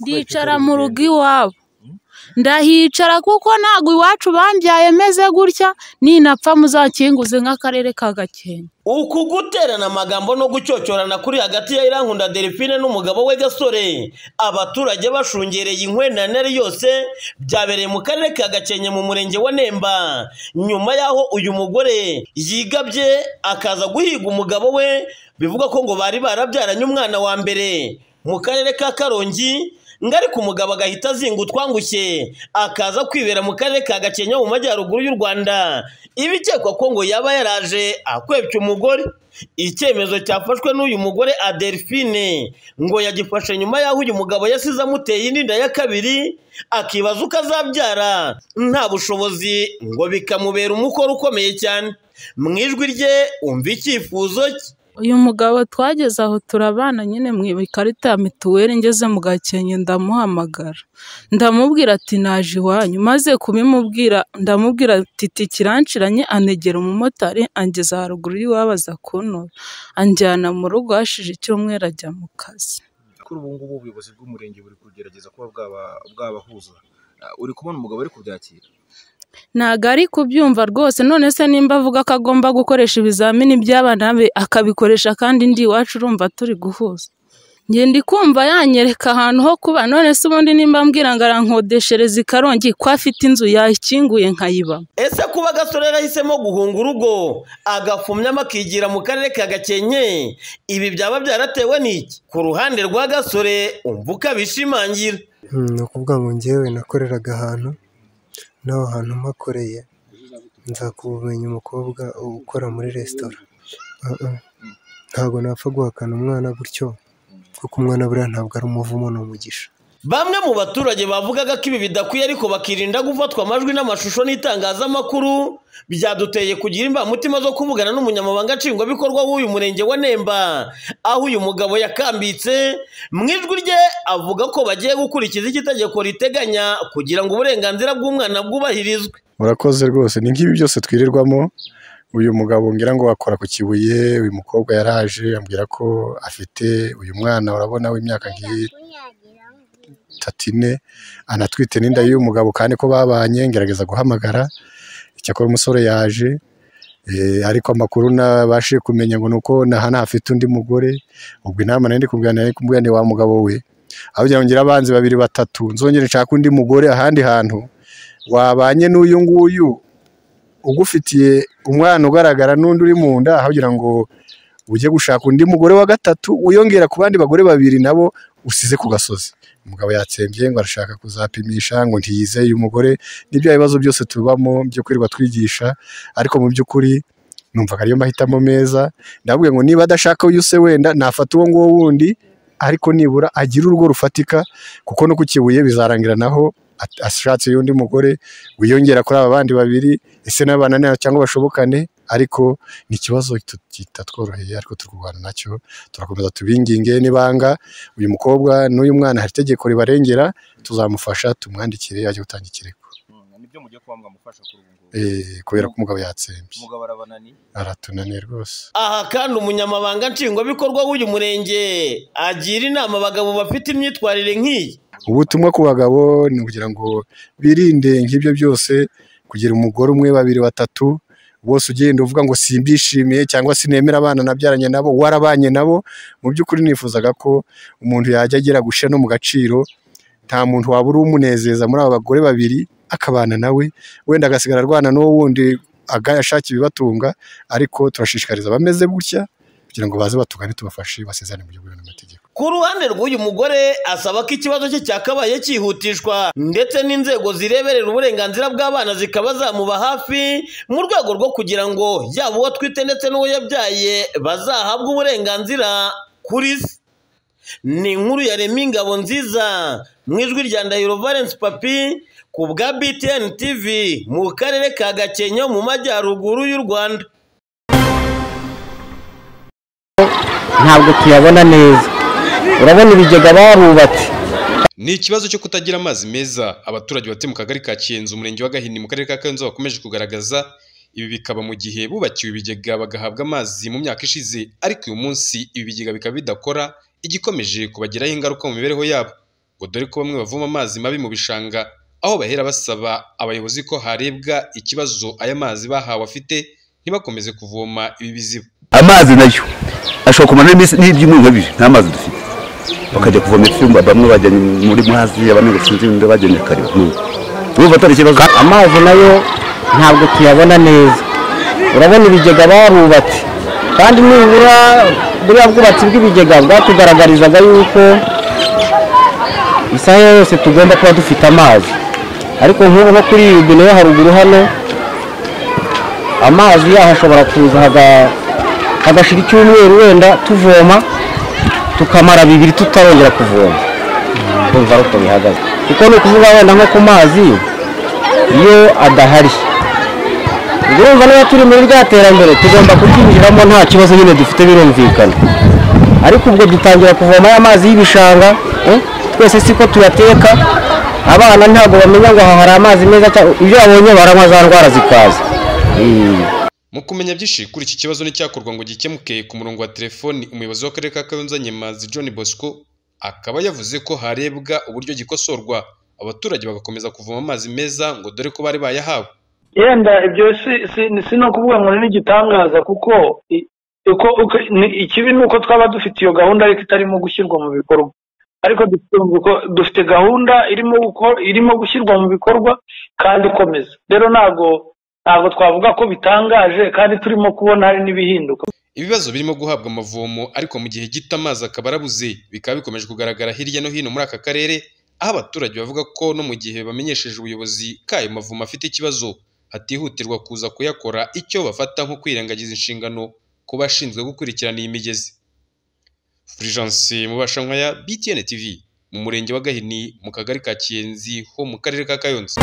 Ndicara mu rugo iwabo, ndahicara kuko ntabwo iwacu bambyaye meze gutya, ninapfa muzakinguze nk'Akarere ka Gakenke. Uku guterana amagambo no gucyocyorana kuri hagati ya Irankunda Delphine n'umugabo we Gasore, abaturage bashungereye inkwenanere yose, byabereye mu karere ka Gakenke mu murenge wa Nemba, nyuma y'aho uyu mugore yigabye akaza guhiga umugabo we, bivugwa ko ngo bari barabyaranye umwana wa mbere mu karere ka Karongi, ngo ariko umugabo agahita azinga utwangushye, akaza kwibera mu karere ka Gakenke mu majyaruguru y'u Rwanda, ibikekwa ko ngo yaba yaraje akwebye umugore. Icyemezo cyafashwe n'uyu mugore Adelphine ngo yagifashe nyuma y'aho uyu mugabo yasize amuteye inda ya kabiri, akibaza uko azabyara nta bushobozi ngo bikamubera umukoro ukomeye cyane. Mu ijwi rye umva icyifuzo cye. Uyu mugabo twageze aho turabana nyine mu ikarita ya mituweli ngeze mu Gakenke ndamuhamagara, ndamubwira ati naje iwanyu, maze kubimubwira ndamubwira ati itike iranciranye anegera umumotari angeza haruguru y'iwabo aza kuntora, anjyana mu rugo hashije icyumweru ajya mu kazi. kuri ubu ngubu ubuyobozi bw'umurenge buri kugerageza kuba bwaba- bwabahuza Ah, uri kubona umugabo ari kubyakira ntabwo ari kubyumva rwose none se nimba avuga ko agomba gukoresha ibizamini by'abana be akabikoresha kandi ndi iwacu urumva turi guhuza njye ndi kumva yanyereka ahantu ho kuba none se ubundi nimba mbwira ngo arankodeshereza i Karongi ko afite inzu yayikinguye nkayibamo Ese kuba gasore yarahisemo guhunga urugo agafumyamo akigira mu karere ka Gakenke ibi byaba byaratewe n'iki ku ruhande rwa gasore umva uko abishimangira Mm, ni ukuvuga ngo njyewe nakoreraga ahantu n'aho hantu mpakoreye nzakubumenye umukobwa ukora muri resitora Ah, ah. ntabwo napfa guhakana umwana gutyo kuko umwana buriya ntabwo ari umuvumo ni umugisha bamwe mu baturage bavugaga ko ibi bidakwiye ariko bakirinda gufatwa amajwi n'amashusho n'itangazamakuru byaduteye kugira imbamutima zo kuvugana n'umunyamabanga nshingwabikorwa w'uyu murenge wa Nemba aho uyu mugabo yakambitse mu ijwi rye avuga ko bagiye gukurikiza icyo itegeko riteganya kugira ngo uburenganzira bw'umwana bwubahirizwe murakoze rwose ni nk'ibi byose twirirwamo uyu mugabo ngira ngo akora ku kibuye uyu mukobwa yaraje ambwira ko afite uyu mwana urabona w'imyaka nk'itatu ine anatwite n'inda y'uyu mugabo kandi ko babanye ngerageza guhamagara icyakora umusore yaje eh, ariko amakuru nabashije kumenya ngo ni uko na hano hafite undi mugore ubwo inama nari ndi kuganira ari kumubwira ni wa mugabo we aho kugira ngo ngire abanzi babiri batatu nzongere nshake undi mugore ahandi hantu wabanye n'uyu nguyu ugufitiye umwana ugaragara n'undi uri mu nda aho kugira ngo ujye gushaka undi mugore wa gatatu wiyongera ku bandi bagore babiri nabo usize ku gasozi umugabo yatsembye ngo arashaka kuzapimisha ngo ntiyizeye umugore ni bya bibazo byose tubamo byo kwirirwa twigisha ariko mu by'ukuri numvaga ariyo mahitamo meza ndavuga ngo niba adashaka uyu se wenda nafata uwo nguwo wundi ariko nibura agire urugo rufatika kuko no ku kibuye bizarangira naho at- ashatse y'undi mugore wiyongera kuri aba bandi babiri ese n'abanane cyangwa bashobokane ariko ni ikibazo tu- kitatworoheye ariko turi kurwana nacyo turakomeza tubinginge n'ibanga uyu mukobwa n'uyu mwana hari itegeko ribarengera tuzamufasha tumwandikire ajye gutanga ikirego Mm, nibyo mujya kuba mwamufasha kuri ubu ngubu Eh, kubera ko umugabo yatsembye umugabo arabanani aratunaniye rwose aha kandi umunyamabanga nshingwabikorwa w'uyu murenge agira inama abagabo bafite imyitwarire nk'iyi ubutumwa ku bagabo ni ukugira ngo birinde nk'ibyo byose kugira umugore umwe babiri batatu bose ugenda uvuga ngo simbishimiye cyangwa sinemera abana nabyaranye nabo warabanye nabo mu by'ukuri nifuzaga ko umuntu yajya agera gushya no mu gaciro nta muntu wabura umunezeza muri aba bagore babiri akabana nawe wenda agasigara arwana n'uwo wundi aga- ashaka ibibatunga ariko turashishikariza abameze gutya kugira ngo baze batugane tubafashe basezerane mu buryo bwemewe n'amategeko ku ruhande rw'uyu mugore asaba ko ikibazo cye cyakabaye cyihutishwa ndetse n'inzego zireberera uburenganzira bw'abana zikaba zamuba hafi mu rwego rwo kugira ngo yaba uwo atwite ndetse n'uwo yabyaye bazahabwe uburenganzira kuri se ni inkuru ya Remy Ingabo nziza mu ijwi rya Ndahiro Valence Papi ku bwa BTN TV mu karere ka Gakenke mu majyaruguru y'u Rwanda ntabwo tuyabona neza urabona ibigega barubatse Ni ikibazo cyo kutagira amazi meza abaturage batuye mu kagari ka Kiyenzi umurenge wa Gahini mu karere ka Kayonza bakomeje kugaragaza ibi bikaba mu gihe bubakiwe ibigega bagahabwa amazi mu myaka ishize ariko uyu munsi ibi bigega bikaba bidakora igikomeje kubagiraho ingaruka mu mibereho yabo ngo dore ko bamwe bavoma amazi mabi mu bishanga aho bahera basaba abayobozi ko harebwa ikibazo aya mazi bahawe afite ntibakomeze kuvoma ibi biziba amazi nayo ashobora kumara n'ibyumweru nka bibiri nta mazi dufite bakajya kuvoma icyumba bamwe bajya muri muhazi abandi ngo sinzi ibindi bajya nyakariba urumva atari ikibazo amazi nayo ntabwo tuyabona neza urabona ibigega barubatse kandi nibura buriya bwubatsi bw'ibigega bwatugaragarizaga yuko isaha yose tugomba kuba dufite amazi ariko nk'ubu nko kuri iyi rubine yo haruguru hano amazi yaho ashobora kuza haga- hagashira icyumweru wenda tuvoma tukamara bibiri tutarongera kuvoma kumva ari uko bihagaze kuko ni ukuvuga wenda nko ku mazi iyo adahari ubwo urumva niba turi muri rya terambere tugomba kuryinjiramo nta kibazo nyine dufite birumvikana ariko ubwo dutangira kuvoma ya mazi y'ibishanga eh, twese siko tuyateka abana ntabwo bamenya ngo aha hari amazi meza cyangwa ibyo babonye baranywa za ndwara zikaza Eh. mu kumenya byinshi kuri iki kibazo n'icyakorwa ngo gikemuke ku murongo wa telefoni umuyobozi w'akarere ka kayonza nyemazi john bosco akaba yavuze ko harebwa uburyo gikosorwa abaturage bagakomeza kuvoma amazi meza ngo dore ko bari bayahawe yenda ibyo si si si no kuvuga ngo ni igitangaza kuko i- uko uko ni- ikibi ni uko twaba dufite iyo gahunda ariko itarimo gushyirwa mu bikorwa ariko dufite mu biko- dufite gahunda irimo guko- irimo gushyirwa mu bikorwa kandi ikomeza rero ntabwo ntabwo twavuga ko bitangaje kandi turimo kubona hari n'ibihinduka ibibazo birimo guhabwa amavomo ariko mu gihe gito amazi akaba arabuze bikaba bikomeje kugaragara hirya no hino muri aka karere aho abaturage bavuga ko no mu gihe bamenyesheje ubuyobozi ko ayo mavomo afite ikibazo hatihutirwa kuza kuyakora icyo bafata nko kwirengagiza inshingano ku bashinzwe gukurikirana iyi migezi Fulgence Mubashankwaya BTN TV mu murenge wa Gahini mu kagari ka Kiyenzi ho mu karere ka Kayonza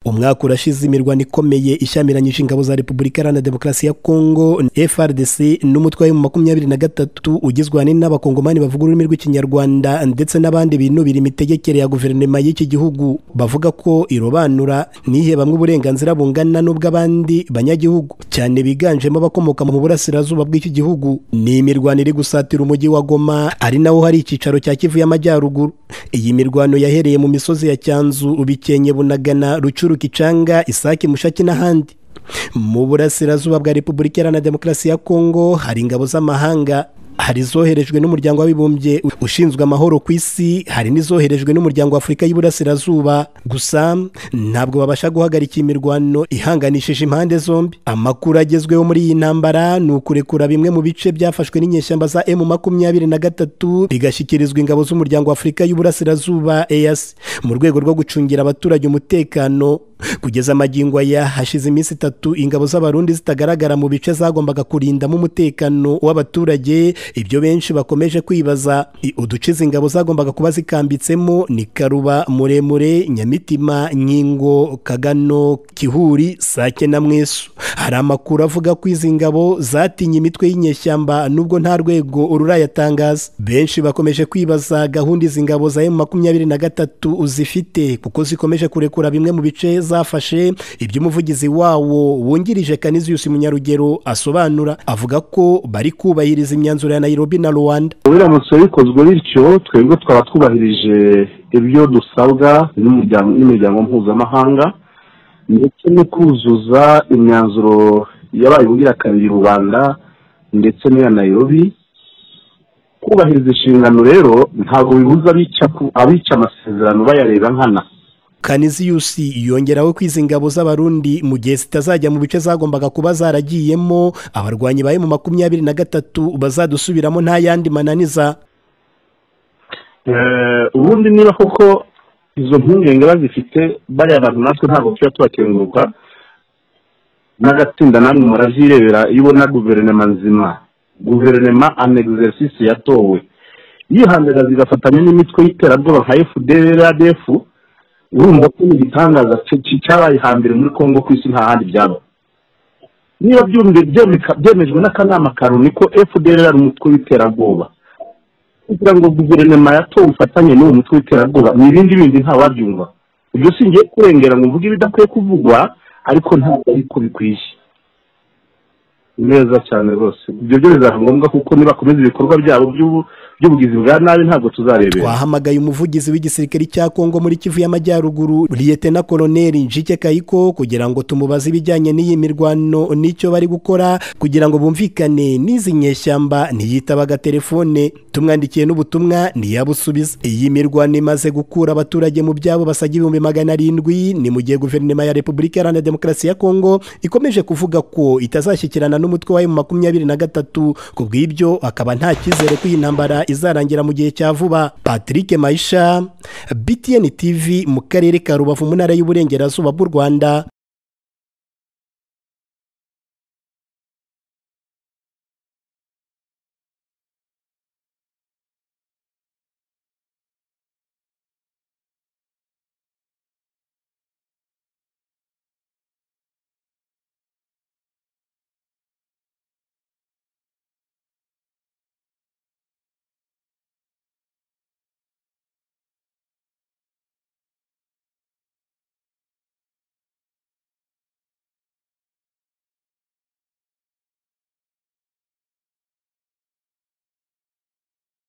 umwaka urashize imirwano ikomeye ishyamiranyije ingabo za repubulika iharanira demokarasi ya kongo frdc n'umutwe wa makumyabiri na gatatu ugizwe ahanini n'abakongomani bavuga ururimi rw'ikinyarwanda ndetse n'abandi binubira imitegekere ya guverinoma y'iki gihugu bavuga ko irobanura nihe bamwe uburenganzira bungana n'ubw'abandi banyagihugu cyane biganjemo abakomoka mu burasirazuba bw'iki gihugu ni imirwano iri gusatira umujyi wa goma ari nawo hari icyicaro cya kivu y'amajyaruguru iyi mirwano yahereye mu misozi ya cyanzu bikenye bunagana rucuru kicanga isake mushaki n'ahandi mu burasirazuba bwa repubulika iharanira demokarasi ya kongo hari ingabo z'amahanga hari izoherejwe n'umuryango w'abibumbye ushinzwe amahoro ku isi hari n'izoherejwe n'umuryango w'afurika y'iburasirazuba gusa ntabwo babasha guhagarika imirwano ihanganishije impande zombi amakuru agezweho muri iyi ntambara ni ukurekura bimwe mu bice byafashwe n'inyeshyamba za emu makumyabiri na gatatu bigashyikirizwa ingabo z'umuryango w'afurika y'uburasirazuba eyasi mu rwego rwo gucungira abaturage umutekano kugeza amagingo aya hashize iminsi itatu ingabo z'abarundi zitagaragara mu bice zagombaga kurindamo umutekano w'abaturage ibyo benshi bakomeje kwibaza I- uduce izi ngabo zagombaga kuba zikambitsemo ni karuba muremure nyamitima nyingo kagano kihuri sake na mwesu hari amakuru avuga ko izi ngabo zatinye imitwe y'inyeshyamba nubwo nta rwego rurayatangaza benshi bakomeje kwibaza gahunda izi ngabo za emu makumyabiri na gatatu zifite kuko zikomeje kurekura bimwe mu bice zafashe ibyo umuvugizi wawo wungirije kaniziyusi munyarugero asobanura avuga ko bari kubahiriza imyanzuro ya nairobi na rwanda ubiramutse bikozwe bityo twebwe twaba twubahirije ibyo dusabwa n'umuryango n'imiryango mpuzamahanga ndetse no kuzuza imyanzuro yabaye ugira kabiri rubanda ndetse n'iya nayirobi kubahiriza inshingano rero ntabwo bibuza abica ku- abica amasezerano bayareba nkana kaniziyusi yongeraho ko izi ngabo z'abarundi mu gihe zitazajya mu bice zagombaga kuba zaragiyemo abarwanyi ba emu makumyabiri na gatatu bazadusubiramo nta yandi mananiza Eh, ubundi niba koko izo mpungenge bazifite bariya bantu natwe ntabwo tuba tubakenguruka n'agatsinda namwe murazirebera iyo ubona guverinoma nzima guverinoma an exercice yatowe yihandaga zigafatanya n'imitwe y'iterabwoba nka fdr adf urumva ko ni igitangaza cya- cya- cyabaye hambere muri congo ku isi nta handi byaba niba byumvi- byemeka- byemejwe n'akanama ka loni ko fdr ari umutwe w'iterabwoba kugira ngo guverinoma yatowe ubufatanye n'uwo mutwe w'iterabwoba ni ibindi bindi ntawabyumva ibyo si ngiye kurengera ngo mvuge ibidakwiye kuvugwa ariko ntabwo ari ko bikwiye neza cyane rwose ibyo byo bizaba ngombwa kuko nibakomeza ibikorwa byabo by'ubu- by'ubugizi bwa nabi ntabwo tuzarebera twahamagaye umuvugizi w'igisirikare cya kongo muri kivu y'amajyaruguru liyetena koloneli njike kayiko kugira ngo tumubaze ibijyanye n'iyi mirwano n'icyo bari gukora kugira ngo bumvikane n'izi nyeshyamba ntiyitaba agatelefone tumwandikiye n'ubutumwa ntiyabusubize iyi mirwano imaze gukura abaturage mu byabo basaga ibihumbi magana arindwi ni mu gihe guverinoma ya repubulika iharanira demokarasi ya kongo ikomeje kuvuga ko itazashyikirana n'umutwe wa emu makumyabiri na gatatu ku bw'ibyo akaba nta cyizere ko iyi ntambara izarangira mu gihe cya vuba patrick mayisha btn tv mu karere ka rubavu mu ntara y'uburengerazuba bw'u rwanda